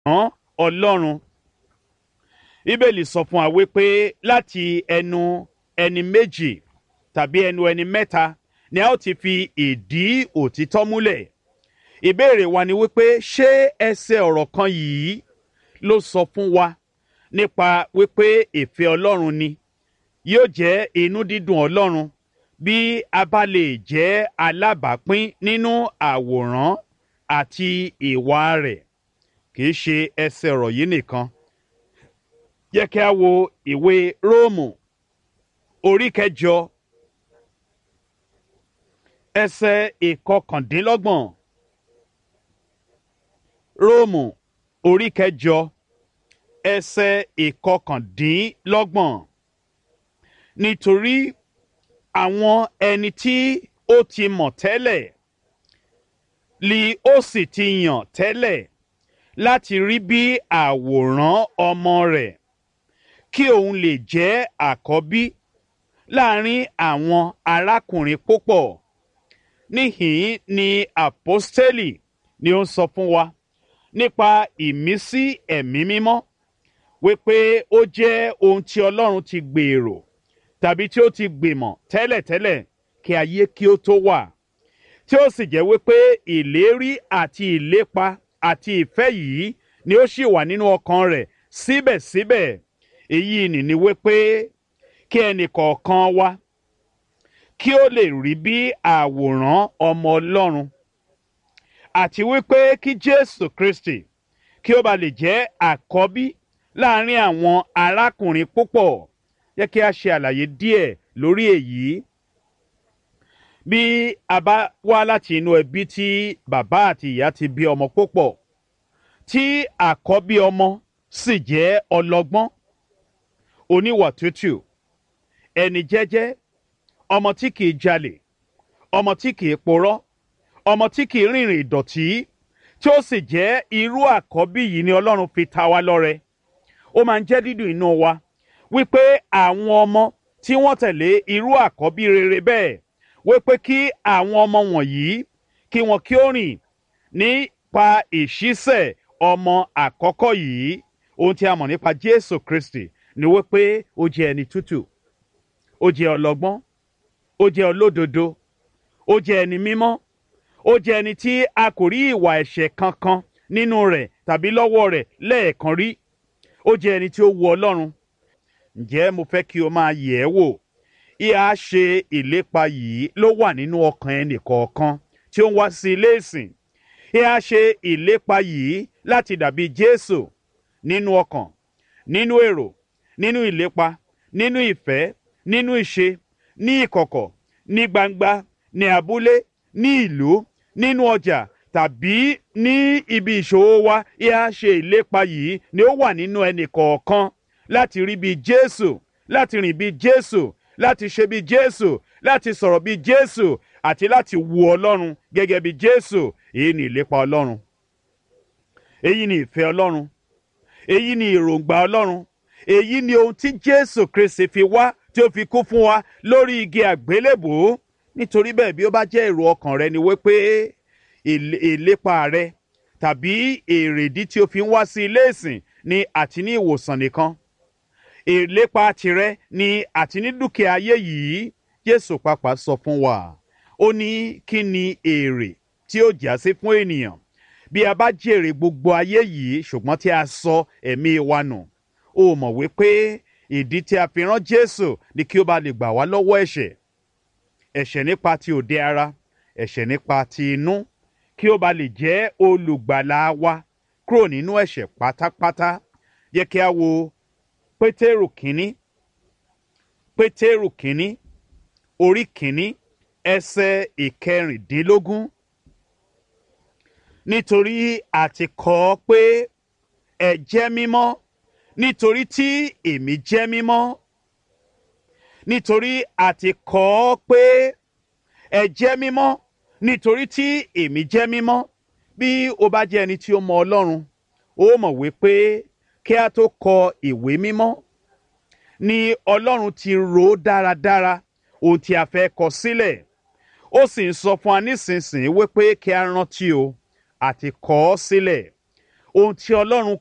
àwòrán ọlọ́run bíbélì sọ fún wa wípé láti ẹnu ẹni méjì tàbí ẹnu ẹni mẹ́ta ni a ó ti fi ìdí òtítọ́ múlẹ̀ ìbéèrè wa ni wípé ṣé ẹsẹ̀ ọ̀rọ̀ kan yìí ló sọ fún wa nípa wípé ìfẹ́ ọlọ́run ni yóò jẹ́ inú dídùn ọlọ́run bí a bá lè jẹ́ alábàápín nínú àwòrán àti ìwà rẹ̀ kì í ṣe ẹsẹ̀ ọ̀rọ̀ yìí nìkan yẹ kí a wo ìwé róòmù orí kẹjọ ẹsẹ̀ ìkọkàndínlọ́gbọ̀n róòmù orí kẹjọ ẹsẹ̀ ìkọkàndínlọ́gbọ̀n nítorí àwọn ẹni tí ó ti mọ̀ tẹ́lẹ̀ li ó sì ti yàn tẹ́lẹ̀ láti rí bí àwòrán ọmọ rẹ̀ kí òun lè jẹ́ àkọ́bí láàrin àwọn arákùnrin púpọ̀ níhìn ni àpọ́stélì ni ó ń sọ fún wa nípa ìmísí ẹ̀mí mímọ́ wípé ó jẹ́ ohun tí ọlọ́run ti gbèrò tàbí tí ó ti gbìmọ̀ tẹ́lẹ̀tẹ́lẹ̀ kí ayé kí ó tó wà tí ó sì jẹ́ wípé ìlérí àti ìlépa àti ìfẹ́ yìí ni ó sì wà nínú ọkàn rẹ̀ síbẹ̀síbẹ̀ èyí nìní wípé kí ẹnì kọ̀ọ̀kan wa kí ó lè rí bí àwòrán ọmọ ọlọ́run àti wípé kí jésù kristi kí ó ba lè jẹ́ àkọ́bí láàrin àwọn arákùnrin púpọ̀ yẹ kí a ṣe àlàyé díẹ̀ lórí èyí bí a bá wá láti inú ẹbí tí bàbá àti ìyá ti bí ọmọ púpọ̀ tí àkọ́bí ọmọ sì jẹ́ ọlọ́gbọ́n oníwà tútù ẹni jẹ́jẹ́ ọmọ tí kìí jalè ọmọ tí kìí porọ́ ọmọ tí kìí rìnrìn ìdọ̀tí tí ó sì jẹ́ irú àkọ́bí yìí ni ọlọ́run fi ta wá lọ́rẹ ó máa ń jẹ́ dídùn inú wa wípé àwọn ọmọ tí wọ́n tẹ̀lé irú àkọ́bí rere bẹ́ẹ̀ wípé kí àwọn ọmọ wọ̀nyí kí wọn kí ó rìn nípa ìṣísẹ̀ ọmọ àkọ́kọ́ yìí ohun tí a mọ̀ nípa jésù kristi ni wípé ó jẹ́ ẹni tútù ó jẹ́ ọlọ́gbọ́n ó jẹ́ olódodo ó jẹ́ ẹni mímọ́ ó jẹ́ ẹni tí a kò rí ìwà ẹ̀ṣẹ̀ kankan nínú rẹ̀ tàbí lọ́wọ́ rẹ̀ lẹ́ẹ̀kan rí ó jẹ́ ẹni tí ó wu ọlọ́run ǹjẹ́ mo fẹ́ kí o máa yẹ̀ ẹ́ wò ìhà ṣe ìlépa yìí ló wà nínú ọkàn ẹnì kọ̀ọ̀kan tí ó ń wá sí ilé ìsìn ìhà ṣe ìlépa yìí láti dàbí jésù nínú ọkàn nínú èrò nínú ìlépa nínú ìfẹ́ nínú ìṣe ní ìkọ̀kọ̀ ní gbangba ní abúlé ní ìlú nínú ọjà tàbí ní ibi ìṣòwò wa ìhà ṣe ìlépa yìí ni ó wà nínú ẹnì kọ̀ọ̀kan láti rí bí jésù láti rìn bí jésù láti ṣe bí jésù láti sọ̀rọ̀ bí jésù àti láti wu ọlọ́run gẹ́gẹ́ bí jésù èyí ni ìlépa ọlọ́run èyí ni ìfẹ́ ọlọ́run èyí ni èròǹgbà ọlọ́run èyí ni ohun tí jésù kristi fi wá tí ó fi kú fún wa lórí igi àgbélébùú nítorí bẹ́ẹ̀ bí ó bá jẹ́ èrò ọkàn rẹ ni wípé ìlépa rẹ tàbí èrèdí tí o fi ń wá sí ilé ìsìn ni àti ní ìwòsàn nìkan ìlépa tirẹ ni àti ní dúkìá ayé yìí jésù pàápàá sọ fún wa ó ní kí ni èrè tí ó jà sí fún ènìyàn bí a bá jèrè gbogbo ayé yìí ṣùgbọ́n tí a sọ ẹ̀mí wa nù ó mọ̀ wípé ìdí tí a fi rán jésù ni kí ó bá lè gbà wá lọ́wọ́ ẹ̀ṣẹ̀ ẹ̀ṣẹ̀ nípa ti òde ara ẹ̀ṣẹ̀ nípa ti inú kí ó bá lè jẹ́ olùgbàlà wa kúrò nínú ẹ̀ṣẹ̀ pátápátá yẹ kí a wo pétérù kínní pétérù kínní orí kínní ẹsẹ̀ ìkẹrìndínlógún nítorí àti kọ ọ́ pé ẹ jẹ́ mímọ́ nítorí tí èmi jẹ́ mímọ́ nítorí àti kọ ọ́ pé ẹ jẹ́ mímọ́ nítorí tí èmi jẹ́ mímọ́ bí o bá jẹ́ ẹni tí ó mọ ọlọ́run ó mọ̀ wípé kí a tó kọ ìwé mímọ́ ni ọlọ́run ti rò ó dáradára ohun tí a fẹ́ kọ sílẹ̀ ó sì ń sọ fún wa nísinsìnyí wípé kí a rántí o àti kọ ọ́ sílẹ̀ ohun tí ọlọ́run